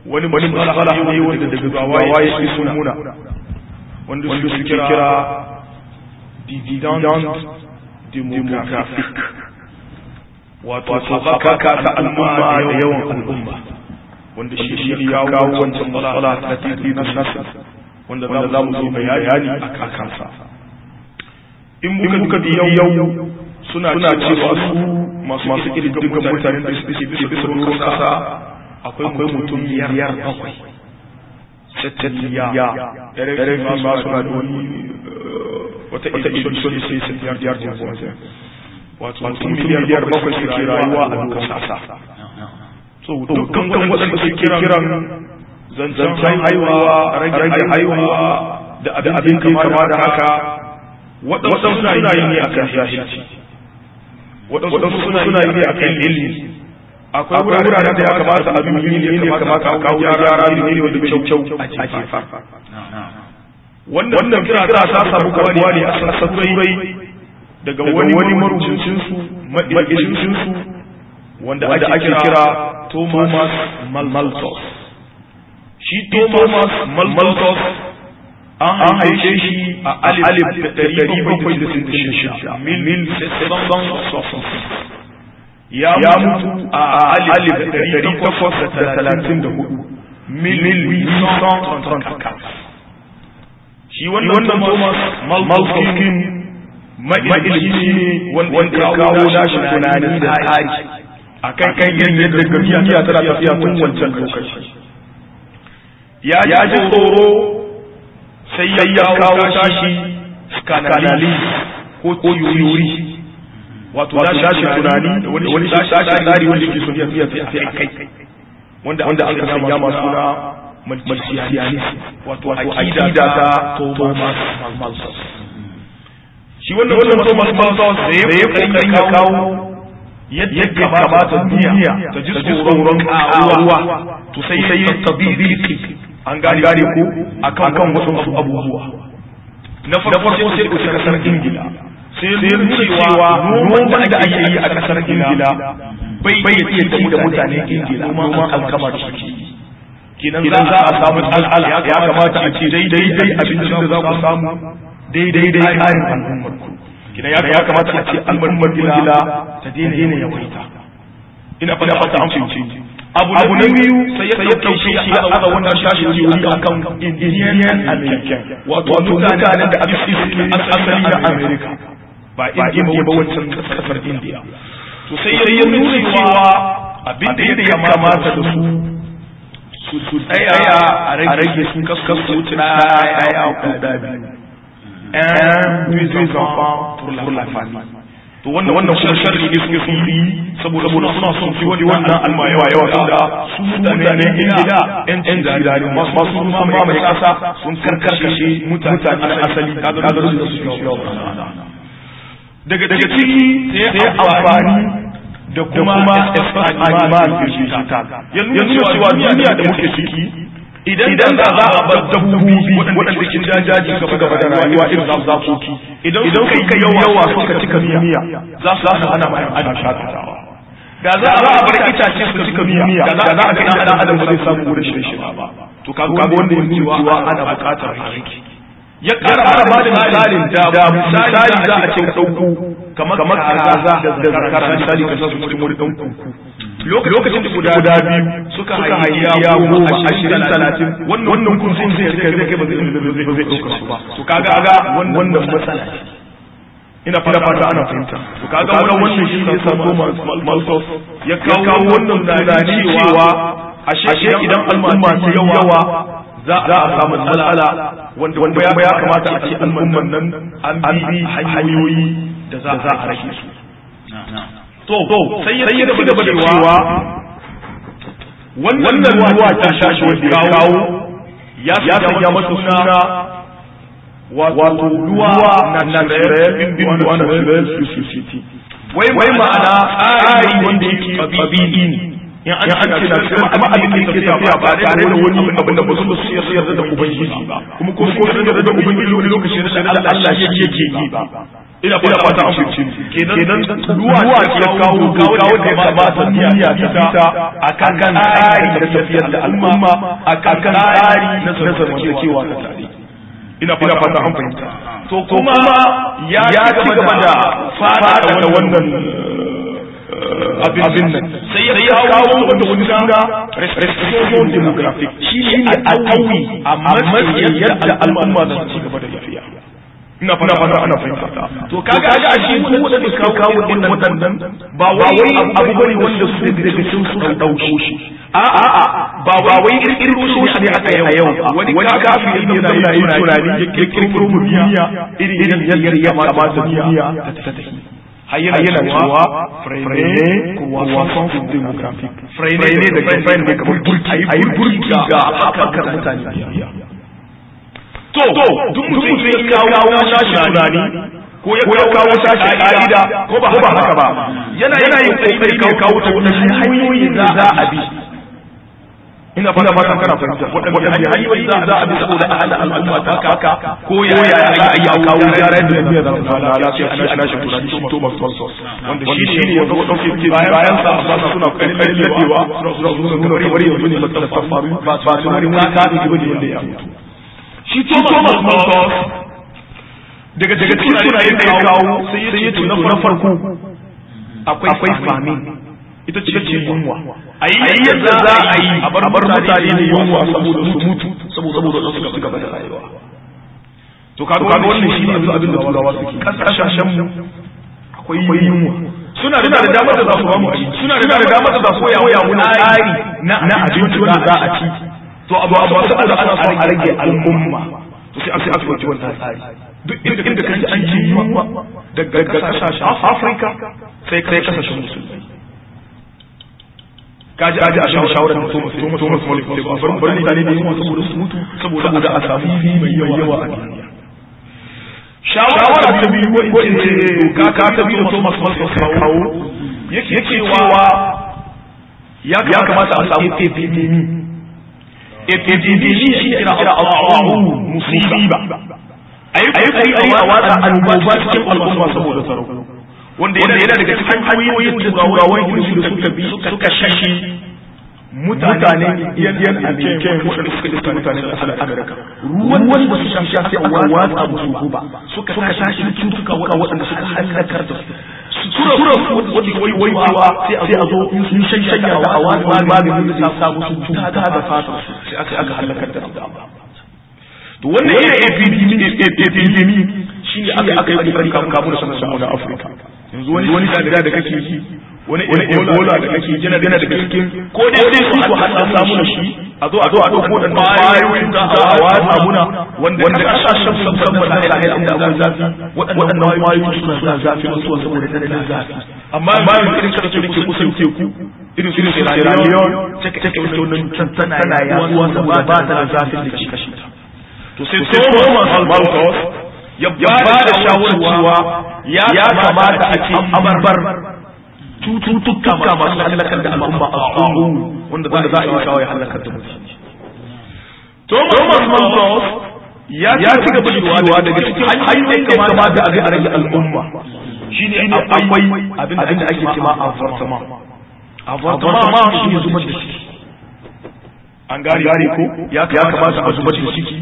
wani wani matsala ne wanda daga gawa ya fi muna wanda su kira dividend demographic wato sabaka ta al'umma da yawan al'umma wanda shi ya kawo wancan matsala ta titi na nasa wanda za mu zo bayani a kansa in muka bi yau suna cewa su masu ƙididdigan mutanen da suke bisa doron kasa akwai mutum biyar bakwai tattaliya ɗare fi ma suna da wani wata edition sai sai biyar biyar da kuma wato mutum miliyar bakwai suke rayuwa a doron kasa so dukkan waɗanda suke kiran zancen haihuwa rage haihuwa da abin kama da haka waɗansu suna yi ne akan jahilci waɗansu suna yi ne akan ilmi akwai wuraren da ya kamata a bi ne ne kamata a kawo yara ne ne wanda kyau kyau a jefa wannan kira ta samu karbuwa ne a sassan turai daga wani marubucin su ma'ilicin su wanda ake kira Thomas Malthus shi Thomas Malthus an haife shi a alif da ɗari bakwai da sittin shida mil ya mutu a alif da ɗari takwas da talatin da hudu mil shi wannan Thomas Malthus ma'ilimi ne wanda ya kawo nashi tunani da tsari a kan kan yadda duniya tana tafiya tun wancan lokaci ya ji tsoro sai ya kawo tashi skanali ko yuri wato tashi tunani da wani tashi tsari wanda ke son tafiya tafiya a kai wanda an ka sanya masu suna malsiyanisi wato akida ta Thomas Malthus shi wannan wannan Thomas Malthus da ya kokarin ya kawo yadda kamata duniya ta ji tsoron karuwa to sai sai tabibi an gane gane ko akan kan wasu abubuwa na farko sai ku kasar Ingila sai nuna cewa noman da ake yi a kasar Ingila bai bai iya ci da mutanen Ingila noman alkama da suke yi kenan za a samu al'ala ya kamata a ce daidai abincin da za ku samu daidai dai ƙarin al'ummar ku kenan ya kamata a ce al'ummar Ingila ta daina yawaita ina fata fata an fahimci abu na biyu sai ya dauke shi ya haɗa wannan shashi wuri akan Indian American wato mutanen da aka fi asali na America ba Indiya ba wancan kasar India to sai ya nuna cewa abin da ya kamata da su su tsaya a rage su kaskasu ɗaya guda biyu un deux enfants pour la famille to wannan wannan kuma sharri ne suke sun yi saboda saboda suna son su wani wannan alma yawa yawa da su mutane ne ingila yan yan jirari masu sun mamaye kasa sun karkashe mutane na asali kagarin da suke yawa daga daga ciki sai amfani da kuma animal digital yanzu cewa duniya da muke ciki idan da za a bar dabbobi waɗanda ke jajaji gaba gaba da rayuwa irin za zakoki idan suka yi yawa suka cika duniya za su hana ana mai ana shakatawa da za a bar itace su cika duniya da za a ga ɗan adam ba zai samu wurin shi shi ba to kaga wanda ya nuna cewa ana buƙatar aiki ya ƙara ba da misalin da misali za a ce ka ɗauko kamar kaza da zakara misali ka sa su cikin wani ɗan kuku lokacin da guda biyu suka hayya goma ashirin talatin wannan kun sun zai kai zai kai ba zai zai ɗauka su ba to kaga ga wannan matsala ina fata fata ana fahimta to kaga wannan wannan shi ne sabo maltos ya kawo wannan tunani cewa ashe idan al'umma ta yawa za a samu matsala wanda wanda ya kamata a ce al'umman nan an bi hanyoyi da za a rage su to sai ya ci gaba da cewa wannan ruwa ta shashi wanda ya kawo ya sanya masa suna wato ruwa na natural bin bin ruwa na natural society wai ma'ana tsari wanda yake tabi'i ne in an ce na cewa kuma abin da yake tafiya ba tare da wani abin da ba su su yarda da ubangiji ba kuma ko su yarda da ubangiji wani lokaci da Allah shi yake yi ba ina fata an fice kenan ruwa ya kawo doka wanda ya kamata duniya ta fita akan tsari da tafiyar da al'umma akan tsari na zamantakewa ta tare ina fata an fahimta to kuma ya ci gaba da fada da wannan abin nan sai ya kawo wanda wani suna restoration demographic shi ne a ɗauyi a matsayin yadda al'umma za su ci gaba da tafiya ina fata fata ana fahimta to kaga a shi wanda wanda suka kawo irin waɗannan ba wai abu bane wanda su daga cikin su kan dauko shi a a a ba ba wai kirkiro shi ne aka yi a yau wani kafiri ne yana yin tunani ya kirkiro mu duniya irin yadda ya kamata duniya ta tafi hayyana cewa frene croissance démographique frene da frene ne kamar burki ayi burki ga haɓakar mutane to duk mutum ya kawo sashi tunani ko ya kawo sashi ka'ida ko ba haka ba yana yin kokari ya kawo ta wani hanyoyi da za a bi ina fata fatan kana fahimta waɗanda hanyoyi za a bi saboda a hada al'umma ta haka ko ya ya ya ya kawo gyara da biya da Allah lafiya ana shi nashi tunani shi Thomas Thompson wanda shi ne wanda wanda ke bayan sa ba suna kokarin ladewa suna suna nuna kamar yanzu ne matsalar ta faru ba ba tunanin wani kafin bane wanda ya mutu shi Thomas Malthus daga daga cikin sunayen da ya kawo sai ya ce na farko akwai famine ita ce ce yunwa a yi yadda za a yi a bar mutane da yunwa saboda su mutu saboda su suka gaba da rayuwa to kaga wannan shi ne yanzu abin da turawa suke kasashen mu akwai yunwa suna da damar da za su ba mu suna da damar da za su koya mu tsari na abinci wanda za a ci to abu abu saboda ana son a rage al'umma to sai aka aka ɗauki wannan tsari duk inda kaji an ji yunwa daga kasashen Afirka sai kai kasashen musulmi kaji aji a shan shawarar da Thomas Thomas Malik sai ba bar mutane da yunwa saboda su mutu saboda a samu mai yawa a duniya shawara ta biyu ko in ce doka ta biyu da Thomas Malik sai kawo yake cewa ya kamata a samu epidemi epidemi shi ne kira Allahu musiba ayi kokari a watsa annoba cikin al'umma saboda tsaro wanda yana daga cikin hanyoyin da turawan Ingilishi da suka bi suka shashi mutane yan American waɗanda suka iska mutanen ƙasar Amerika ruwan da suka sha sai aka watsa musu guba suka tashi da cutuka waɗanda suka halakar da su sura wanda wai wai sai a zo sun shanya da awa maganin da zai sa musu cuta da fata sai aka aka halakar da to wannan yana epidemi shi ne aka aka yi kokari kafin kamu da sanar da Afirka yanzu wani wani sida da kake yi wani ebola da kake yana yana daga cikin ko dai sai su ku hada samu da shi a zo a zo a dauko da bayoyin da a watsa muna wanda kasashen sun san ba da kai inda akwai zafi waɗannan bayoyin suna suna zafi musu saboda tsananin zafi amma yanzu irin kasashe da ke kusan teku irin su Sierra Leone take take wannan tana yaduwa saboda ba ta da zafin da ke kashe ta to sai Thomas Malthus ya ba da shawarwa ya kamata a ce abarbar cututtuka masu halakar da al'umma a tsoro wanda za a yi shawo ya halakar da mutane. Thomas Malthus ya ci gaba da cewa daga cikin hanyoyin da kamata a a rage al'umma shi ne akwai abin da ake cema avortement. Avortement shi ne zubar da ciki. An gane ko ya kamata a zubar da ciki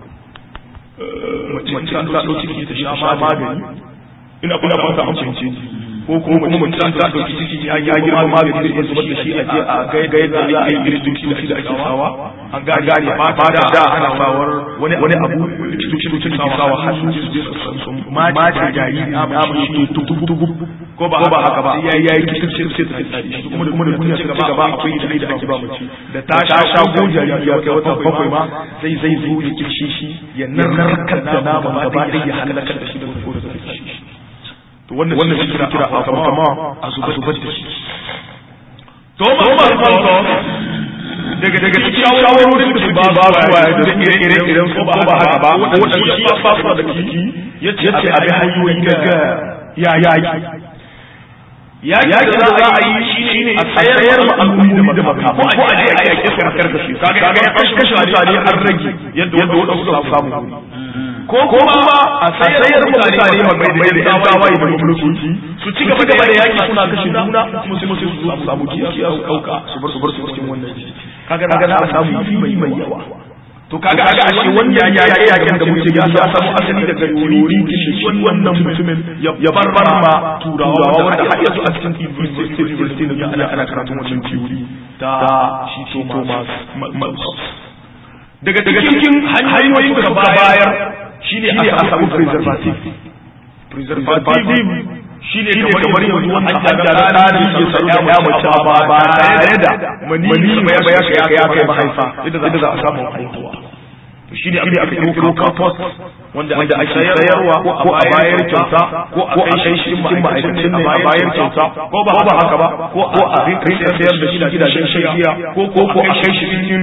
mace ta ɗau ciki ta sha magani ina kuna fata an fahimce ko kuma mace ta ɗauki ciki ya ya girma magani da zubar da shi a je a ga ga yadda za a yi irin duki da ake sawa an gane gane ba da da ana sawar wani wani abu duki duki da sawa har su je su san sun mace jariri ya mu shi tubu tubu ko ba ba haka ba ya yayi kitin sai sai ta tsari shi kuma da kuma da duniya ta gaba akwai ilimi da ake ba mace da ta sha shago jariri ya kai wata bakwai ma zai zai zo ya kishi shi ya narkar da nama gaba ɗaya ya halakar da shi da ko da shi to wannan wannan shi kira a kama a zubar da shi Thomas Malthus daga daga cikin shawarorin da su ba ba su da ire-ire idan su ba haka ba waɗanda shi ya fasa da kiki ya ce abin hanyoyi daga ya yaki yaki da za a yi shi ne a tsayar ma al'ummomi da maka ko a je a yaki su a karkashe kaga ya kashe mutane an rage yadda wanda waɗansu za su samu ko kuma a sayar mutane mai da yan tawaye da mulki su ci gaba da yaki suna kashe juna kuma sai su su samu kiyaye su dauka su bar su bar su cikin wannan kaga kaga za a samu yi mai yawa to kaga kaga ashe wannan ya ya yakin da muke ya samu asali daga teori shi wannan mutumin ya bar ma turawa wanda har yanzu a cikin university ne ana ana karatun wannan teori ta shi Thomas Malthus daga cikin hanyoyin da suka bayar shine a samu preservative preservative shine kamar yanzu hanya da ɗani ke saru da ya mace ba ba tare da mani mai ya shiga ya kai mahaifa yadda za a samu haihuwa to shi ne aka yi compost wanda ake sayarwa ko a bayar kyauta ko a kai shi cikin ma'aikacin ne a bayar kyauta ko ba haka ba ko a rinka sayar da shi gidajen shagiya ko ko ko a kai shi cikin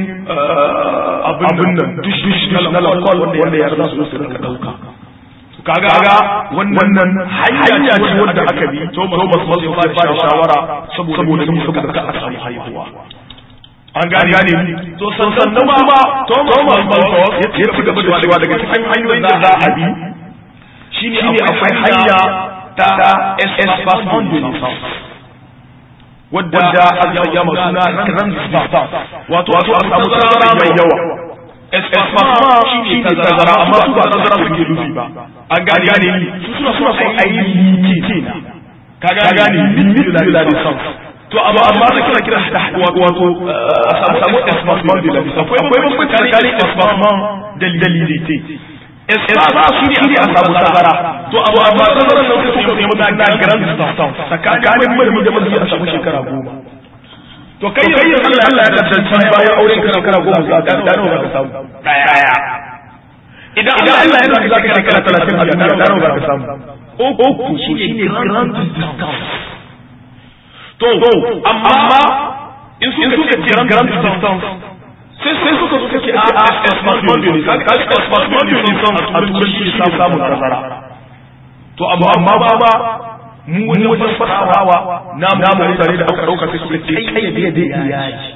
abin nan dush dush na lakol wanda ya za su su rinka dauka kaga wannan hanya ce wanda aka bi Thomas Malthus ya ba shawara saboda saboda ka a samu haihuwa an gane gane to sannan kuma Thomas Malthus ya ci gaba da cewa daga cikin hanyoyin da za a bi shine akwai hanya ta espacement de naissance wadda aka yi masu na grand distance wato wato a samu tazara mai yawa espacement shi ne tazara amma su ba tazara suke nufi ba an gane gane su suna suna son a yi limiti ka gane limiti de la distance to amma amma da kira kira da wato a samu espacement de la distance akwai bambanci tsakanin espacement da limité espace shi ne a samu tazara to amma amma tazara nan sai suka nemi da grand distance tsakanin mai da mai a samu shekara goma to kai yanzu Allah Allah ya kasance bayan auren kana kana goma za ka da nawa ka samu daya idan Allah Allah ya kasance zaka shekara 30 a duniya da nawa ka samu uku shi ne grand distance to amma in suka ce grand distance sai sai suka suka ce a espacement de naissance kaga espacement de naissance a turanci shi samun tazara to amma amma ba ba mu wani wajen fasarawa namu mutane da aka dauka sai suka ce kayyade da iyaji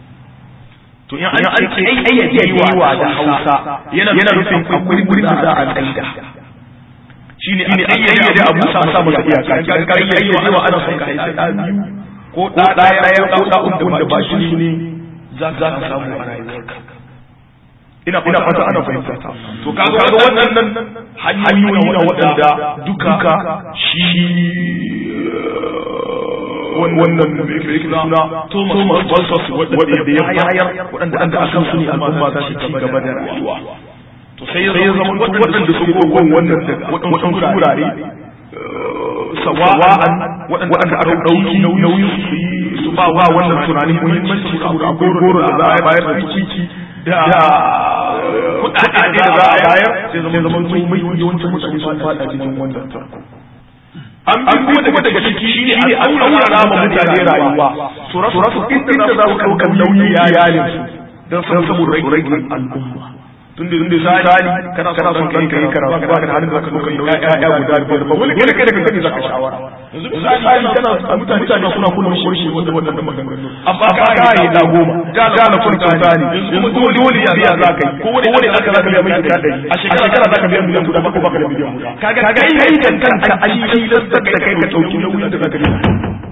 to in an ce kayyade wa da Hausa yana nufin akwai wurin da za a tsaida shine a kayyade abu sa masa masa iyaka kan kayyade wa ana son ka haifi da biyu ko da daya daya ko da uku wanda ba shi ne za ka samu a rayuwarka ina ina fata ana fahimta to kaga kaga wannan hanyoyi na waɗanda duka shi wannan mai suna Thomas Malthus waɗanda ya bayar waɗanda an aka su ne al'umma za su ci gaba da rayuwa to sai ya zama waɗanda su gogon wannan waɗansu wurare sawa'an waɗanda aka ɗauki nauyin su yi su ba wa wannan tunanin muhimmanci saboda akwai goro da za a bayar da ciki da kuɗaɗe da za a bayar sai zama zama su mai yawancin mutane sun faɗa cikin wannan tarko an bi kuma daga daga ciki shi ne an aurara ma mutane rayuwa su rasu inda za su ɗaukar nauyin iyalinsu don saboda rage al'umma tun da tunda misali kana kana son kai kai karatu ba ka halin da ka dauka nauyi ƴaƴa guda biyar ba wani kai kai da kanka zaka shawara yanzu misali kana mutane mutane suna kullum shirshi wanda wannan maganganu amma ka ga yi da goma da na kun tsani yanzu dole dole ya za ka yi ko wani wani aka zaka biya mai kuɗa dari a shekara zaka biya miliyan guda ba ko baka da miliyan guda kaga kai kai da kanka an tilastar da kai ka dauki nauyin da zaka biya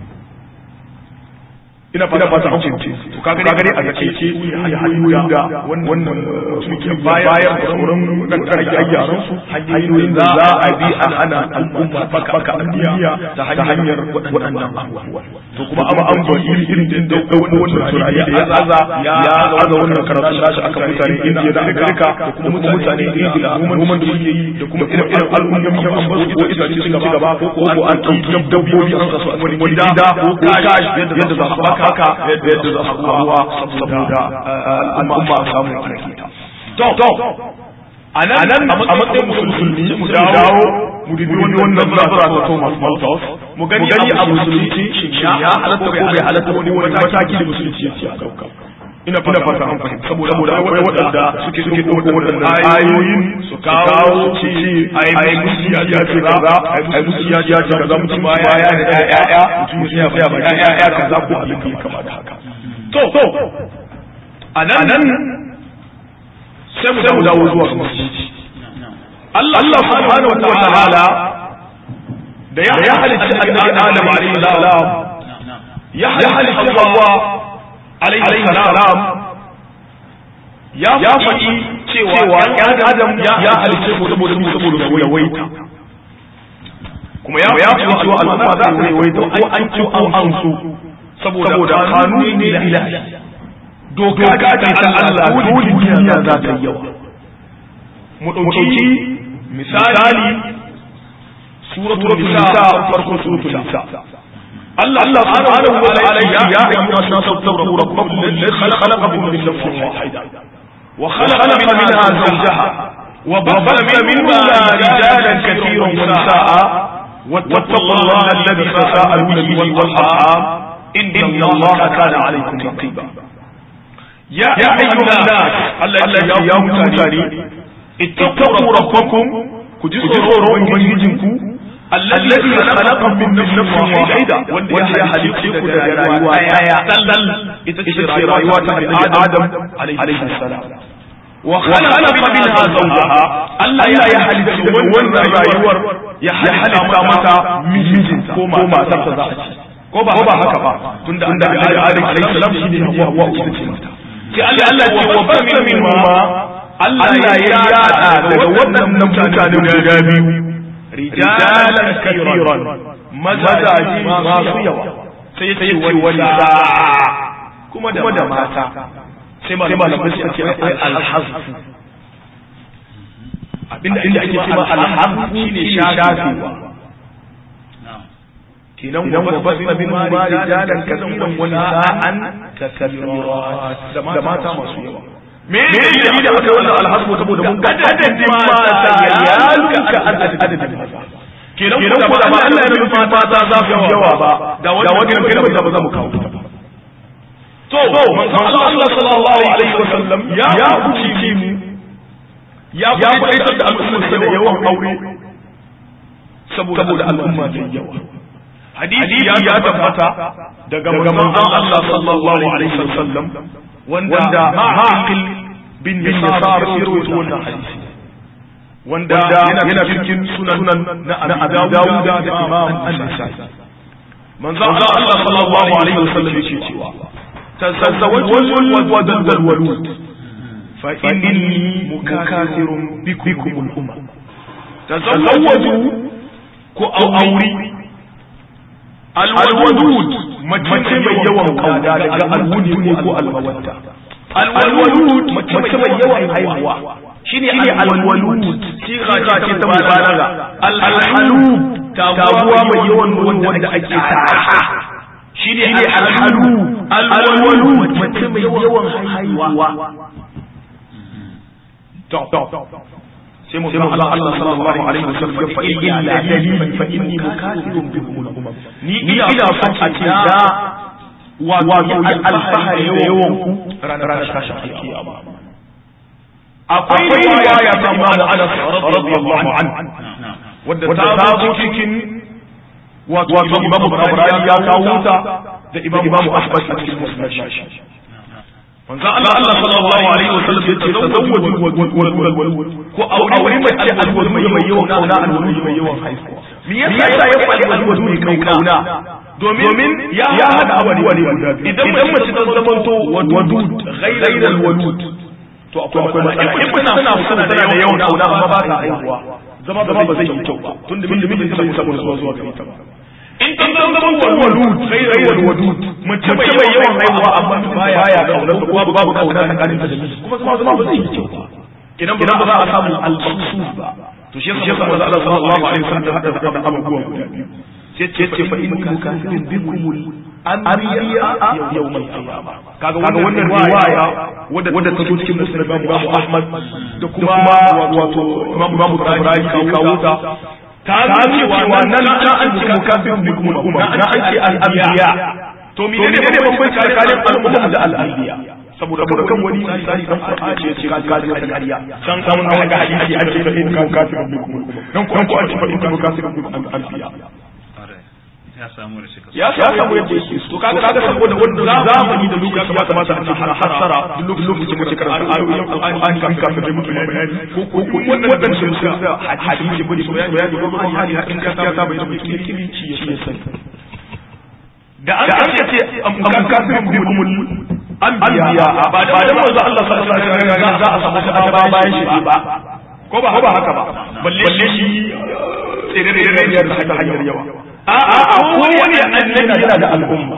ina fata fata an kunce to kaga dai a gace ce hanyoyin da wannan suke bayar da sauran dan ake ayyaran su hanyoyin da za a bi a hana al'umma baka baka duniya ta hanyar waɗannan abubuwa to kuma amma an ba iri irin da wannan wannan tunani ya aza ya aza wannan karatu da shi aka mutane Indiya da Amerika da kuma mutane Ingila kuma da suke yi da kuma irin irin al'ummomi an ba su ko itace ci gaba ko ko an ɗauki dabbobi an sa su a wani gida ko kashi yadda za su baka haka yadda za su ruwa saboda al'umma a samu alakita. To, a nan a matsayin musulmi mu dawo mu dubi wani wannan zabura ta Thomas Malthus mu gani a musulunci ya halatta ko bai halatta wani wani mataki da musulunci ya ce a dauka. ina fata fata an fahimta saboda saboda akwai waɗanda suke suke ɗauko waɗanda ayoyin su kawo su ce ai musu ya ya ce kaza ai musu ya ya ce kaza mutum ba ya ya da ya ya mutum ya ya ba ya ya kaza ko abin da kama da haka to to a nan sai mu dawo zuwa ga musulunci Allah subhanahu wa ta'ala da ya halicci annabi Adam alaihi salam ya halicci Hawwa alaihi salam ya faɗi cewa ‘yan Adam ya halicce mu saboda mu saboda mu yawaita kuma ya faɗi cewa al'umma za ta yawaita ko an ci ko an so saboda kanuni ne da ilahi doka ta ta Allah dole duniya za ta yawa mu ɗauki misali suratul nisa farkon suratul nisa الله الله سبحانه وتعالى يا أيها الناس اتقوا ربكم الذي خلقكم من نفس واحدة وخلق منها زوجها وبث منهما رجالا كثيرا ونساء واتقوا الله الذي تساءلون به والأرحام إن الله كان عليكم رقيبا يا أيها الناس الذي يا متاني اتقوا ربكم كجسروا وانجيجنكم الذي خلقكم من نفس واحدة وانت يا حليقك رأيوا آية تلل اتشير رأيوات من آدم عليه السلام وخلق منها زوجها ألا يا حليق وانت رأيوار يا حليق متى مجنجن كوما تفضل ko ba haka ba tunda annabi Adam alaihi salam shine Hawwa Hawwa ita ce mata ki Allah Allah ce wa ba min ma Allah ya yada daga wannan mutane guda biyu rijalan kathiran mazaji masu yawa sai yace wani kuma da mata sai malamai suka ce alhazfu abinda inda ake cewa alhazfu shine shafewa kenan wa basna min ma rijalan kathiran wa nisa'an kathirat da mata masu yawa me ne da aka wannan alhasbu saboda mun ga adadin mata ya luka adadin mata kenan ko da ba Allah ya rubuta mata za su yawa ba da wannan kalmar da ba za mu kawo ta ba to manzo Allah sallallahu alaihi wasallam ya kuci mu ya kuci da al'umma da yawan aure saboda al'umma da yawa hadisi ya tabbata daga manzon Allah sallallahu alaihi wasallam wanda ma'aqil bin yasar ya rawaito wannan hadisi wanda yana cikin sunan na Abu Dawud da Imam An-Nasa'i manzo Allah sallallahu alaihi wasallam yake cewa tazawwajul wadul walud fa inni mukathirun bikum al-umma tazawwaju ku auri al-wadud mace mai yawan kauda daga al-wudi ko al-mawadda al-walud mace mai yawan haihuwa shine al-walud siga ce ta mubalaga al-halub taguwa mai yawan wanda ake tara shine al-halub al-walud mace mai yawan haihuwa to sai mu san Allah Allah sallallahu alaihi wasallam fa illa dalili fa inni mukathirun bikum al-umam ni ina son a ce da wato alfahari da yawan ku ranar tashin alkiyama akwai riwaya ta Imam Anas radiyallahu anhu wadda ta zo cikin wato Imam Bukhari ya kawo ta da Imam Ahmad a cikin Musnad shi manzo Allah Allah sallallahu alaihi wasallam yace tazawwaju wal ko aure mace alwadu mai yawan kauna alwadu mai yawan haihuwa me yasa ya faɗi alwadu mai kauna domin ya hada abuwa ne idan mace ta zamanto wadud ghayra alwadud to akwai akwai matsala in kuna suna suna tana da yawan kauna amma ba ta haihuwa zama ba zai yi kyau ba tunda mijin ta bai saboda zuwa zuwa ga ita ba in kan zan zama walud ghayrul wadud mace mai yawan haihuwa amma baya kaunar da babu babu kauna tsakanin ta da miji kuma zama zama ba zai yi kyau ba idan ba za a samu al-maqsud ba to shi yasa manzo Allah sallallahu alaihi wasallam hada da abubuwa guda biyu sai ce ce fa inni mukafirun bikumul anbiya yawmal qiyamah kaga wannan riwaya wadda wadda ta zo cikin musnad Imam Ahmad da kuma wato Imam Bukhari kawo ta ta cewa nan ta an ce mukafirun bikum al-umma na an ce al-anbiya to me ne ne babban tsakanin al-umma da al-anbiya saboda saboda kan wani misali dan Qur'ani ya ce ka ji wata ƙarya san kan an ga hadisi an ce fa in mukafirun bikum al-umma dan ko an ce fa in mukafirun bikum al-anbiya ya samu da shika ya samu yadda yake to kaga kaga saboda wannan zamani da lokaci ya kamata a cikin hasara duk lokacin da kika karanta ayoyin alqur'ani kan kafin da mutum bayani ko ko ko wannan wannan sun sa hadisi bane bayani ko kuma hali hakin gaskiya ta bai da mutum kiri shi ya sani da an ce am kafirun bikumul anbiya ba da manzo Allah sallallahu alaihi wasallam za a samu ba bayan shi ba ko ba haka ba balle shi tsere da da hanyar yawa a'a a kowane annabi yana da al'umma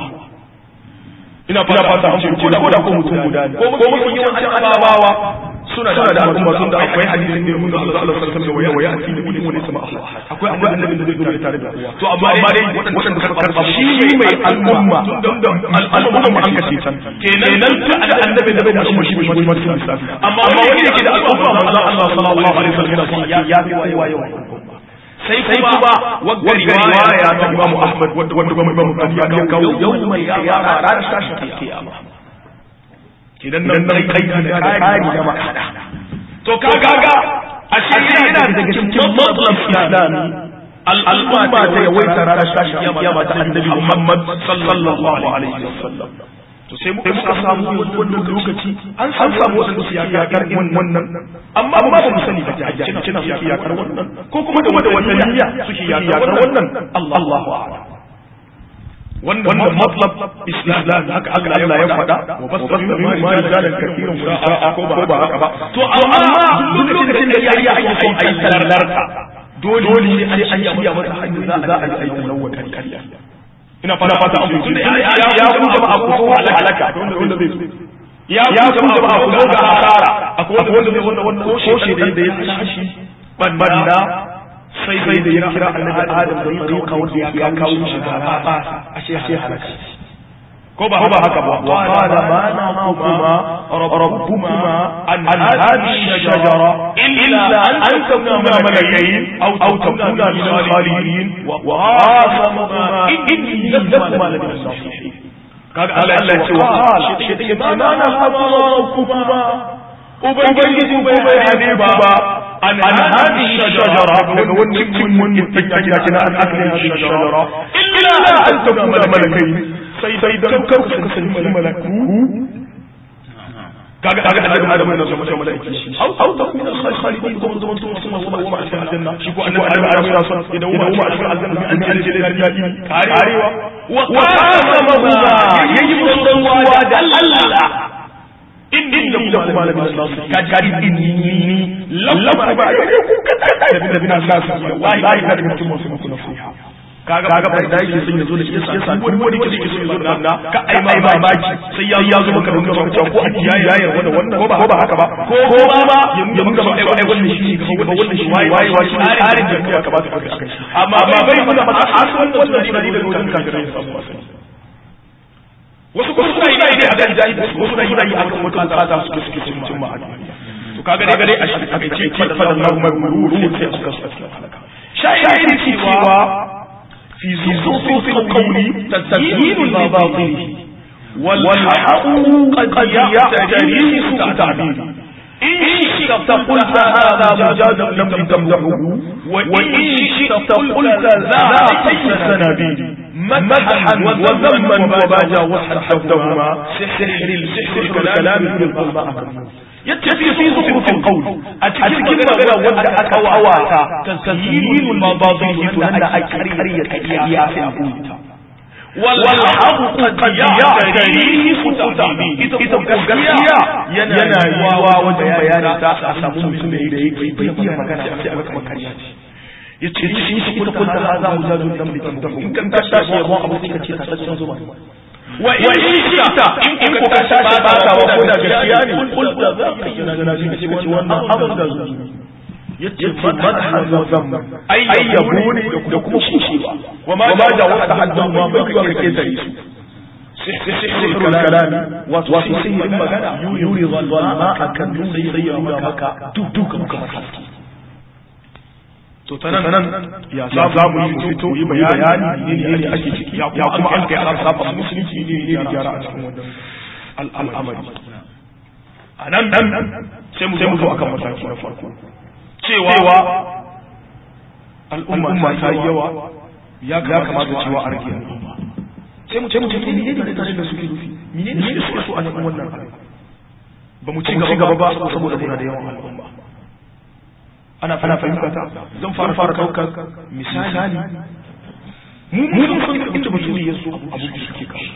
ina fata an ce ko da ko mutum guda ne ko mutum yawancin annabawa suna da al'umma sun da akwai hadisin da mun ga Allah sallallahu alaihi wasallam waya waya asiri kullu wani sama akwai akwai annabi da zai dole tare da to amma amma dai wadanda suka karba shi mai al'umma al'umma mu an kace can kenan tun da annabi da bai da al'umma shi bai ma cikin lissafi amma wanda yake da al'umma manzo Allah sallallahu alaihi wasallam ya fi waye waye sai kuma wagga riwaya ta Imam Ahmad wanda wanda kuma Imam Bukhari ya kawo yawmal qiyama ranar tashin kiyama kidan nan nan kai da kari da makada to kaga a cikin yana daga cikin matlab islami al'umma ta yawaita ranar tashin kiyama ta annabi Muhammad sallallahu alaihi wasallam to sai muka samu wannan lokaci an samu wasu su yakar wannan amma ba mu sani ba a cikin kina su yakar wannan ko kuma da wata wata niyya suke yakar wannan Allahu a'lam wannan matlab islam haka Allah ya faɗa wa basta min ma rijalan kathirun wa ko ba haka ba to amma duk lokacin da yayi ake son ayi sallarka dole ne sai an shirya masa hanyar za a yi ayi talawwa kariya ina fata fata an mutum ya ya ku jama'a ku zo halaka wanda zai so ya ku jama'a ku zo ga hasara akwai wanda zai wanda wanda koshe da yadda ya tashi banda sai sai da ya kira annabi adam da tariqa wanda ya kawo shi ga ba ashe halaka ko ba ba haka ba wa qala ma naquma rabbukuma an hadhihi shajara illa an takuna malakayn aw takuna min al-khalidin wa qasamahuma inni lakuma min as-salihin kaga Allah ya ce wa qala shi take ma naquma rabbukuma ubangiji bai hade ba an hadhihi shajara daga wannan mun yake kina an akli shajara illa an takuna malakayn sai sai dan kar ku kasance malaku kaga kaga annabi adam yana son mutum malaiki au au ta kuma khalidin ko mun zaman tun sun wasu ba a cikin aljanna shi ko annabi adam adam yana son idan mu a cikin aljanna an ji aljanna da dadi karewa wa qasama huma yayi musuwa da Allah inni da kuma malamin Allah ka jadi inni lakum ba ku ka da bin da bin Allah wallahi ka da mutum musu kuna fiha kaga kaga bai da yake son ya zo da shi yasa duk wani wanda yake son ya zo da nan ka ai mai mamaki sai ya ya zo maka da wannan cewa ko a kiyaye ya yarda da wannan ko ba ko ba haka ba ko ko ba ba ya muka ba ai wannan shi ga wannan shi waye waye wa shi tsarin da ya kamata ka kai amma bai bai mana ba a san wannan shi da wajen kafirai wasu kuma suna yi dai akan jahili wasu suna yi dai akan wata bukata su suke cin cin ma to kaga dai dai a shi aka ce fadan lahu mai sai aka su halaka shayi cewa في صوت القول تسجيل المباطل والحق قد يعتري سوء تعبير إن شئت قلت هذا مجاز لم تمدحه وإن شئت قلت ذا أي سنابيل مدحا وذما وباجا وحدهما سحر السحر الكلام في الظلماء يتفي في زخرف القول أتكلم مغنى ودع أكواتا تسهيل المباطل تنى أكرية كيا في القول والحق قد يعتريه سوء تعبير إذا gaskiya yana yiwa wajen bayanin ta a samu mutum da yake bai iya magana a sai aka makariya ce ya ce shi shi kuka kunta ha za mu zazo dan da tafi in kan tashi ya mu abu sai ka ce tasaccen zuma wa in shita in kuka tashi ba ta wa ko da gaskiya ne kul da za ka yi na shi ka ce wannan abin da zuwa yace madhan wa zamma ai yabo ne da kuma kushewa wa ma ja wa tahaddu ma bai ka kake tare su سحر الكلام وسحر المغنى يوري الظلماء كان يسير مكة دوك مكة to ta nan ya za mu yi fito yi bayani ne ne ake ciki ya kuma an kai an saba musulunci ne ne da gyara a cikin wannan al'amari a nan nan sai mu zo akan mataki na farko cewa al'umma ta yi yawa ya kamata cewa a rage al'umma sai mu ce mu ce to menene mutane da suke nufi menene suke so a cikin wannan abin ba mu ci gaba ba saboda muna da yawan al'umma ana ana fahimta ta zan fara fara daukar misali mu mu mun san inda mutum ya so abu da suke kawo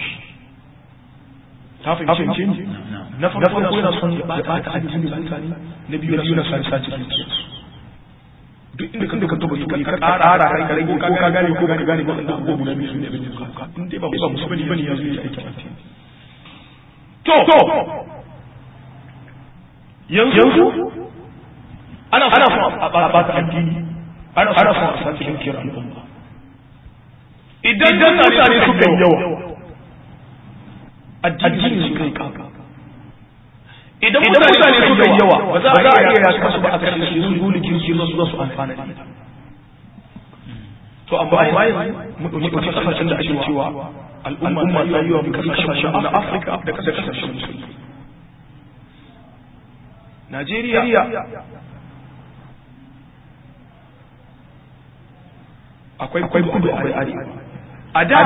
ta fahimce ni na farko yana son ya bata addinin mutane na biyu na biyu na sace sace dukiyarsu duk inda kan ka tuba tuba ka ƙara kai ka rage ko ka gane ko ka gane ba da abubuwa guda biyu su ne abin da ka in dai ba ba musulmi bane ya zo ya aiki addini to yanzu ana ana son a bata addini ana ana son a sace dukiyar al'umma idan mutane suka yi yawa addini su kai kaka idan mutane suka yi yawa ba za a iya yaka su ba a kashe su dole kirki su su amfana da ita to amma amma yanzu mu ɗauki kasashen da ake cewa al'umma ta yi wa kasashen na Afirka da kasashen musulmi Najeriya akwai akwai kudu akwai arewa a da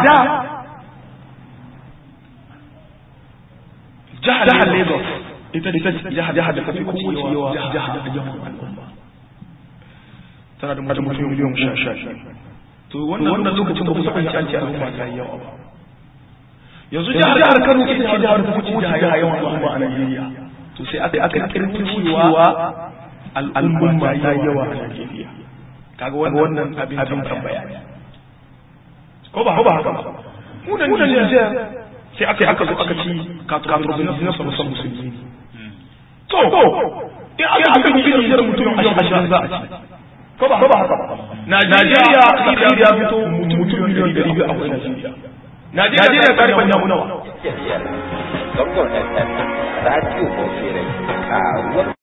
jihar Lagos ita da jihar jihar da tafi kowace yawa jihar da yawan al'umma tana da mutum miliyan sha sha to wannan lokacin ba ku saba an ce al'umma ta yi yawa ba yanzu jihar jihar Kano ita ce jihar da tafi kowace jihar yawan al'umma a Najeriya to sai aka aka kirkiro cewa al'umma ta yi yawa a Najeriya kaga wannan abin tambaya ko ba haka ba mu da Niger sai aka aka zo aka ci katurobin na musamman musulmi to in aka yi gini da mutum ashirin za a ci ko ba haka ba Najeriya Najeriya ya fito mutum miliyan ɗari biyu akwai Najeriya Najeriya ta riban yamu nawa Zangon FM Radio Bauchi Rai, karuwar